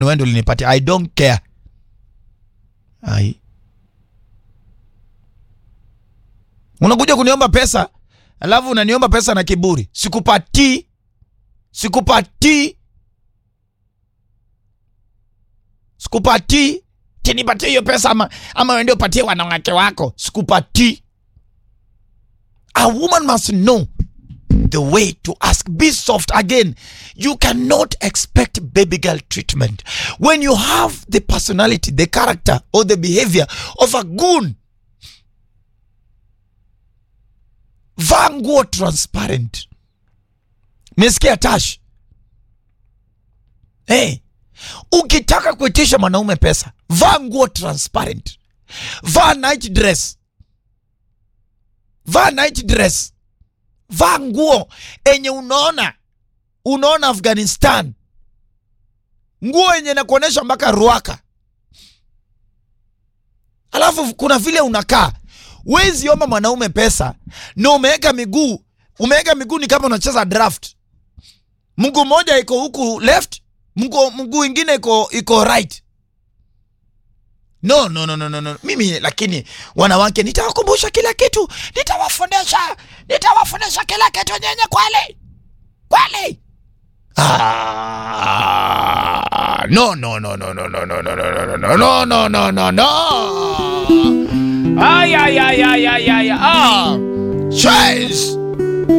ni wewe ndio ulinipatia i don't care ai unakuja kuniomba pesa alafu unaniomba pesa na kiburi sikupatii sikupatii sikupatii tinipatie hiyo pesa ama, ama wende upatie wanawake wako sikupatii a woman must know the way to ask be soft again you cannot expect baby girl treatment when you have the personality the character or the behavior of a goon vaa nguo transparent mesikia tash hey, ukitaka kuitisha mwanaume pesa vaa nguo transparent vaa night dress vaa night dress vaa nguo enye unaona unaona afghanistan nguo yenye nakuonyesha mpaka ruaka alafu kuna vile unakaa wezi omba mwanaume pesa na umeweka miguu umeweka miguu ni kama unacheza draft mguu moja iko huku left mguu mguu ingine iko iko right no no no no no no mimi lakini wanawake nitawakumbusha kila kitu nitawafundisha nitawafundisha kila kitu nyenye kweli kweli ah, no no no no no no no no no no no no no no no no ay ay ay ay ay ay ah Chase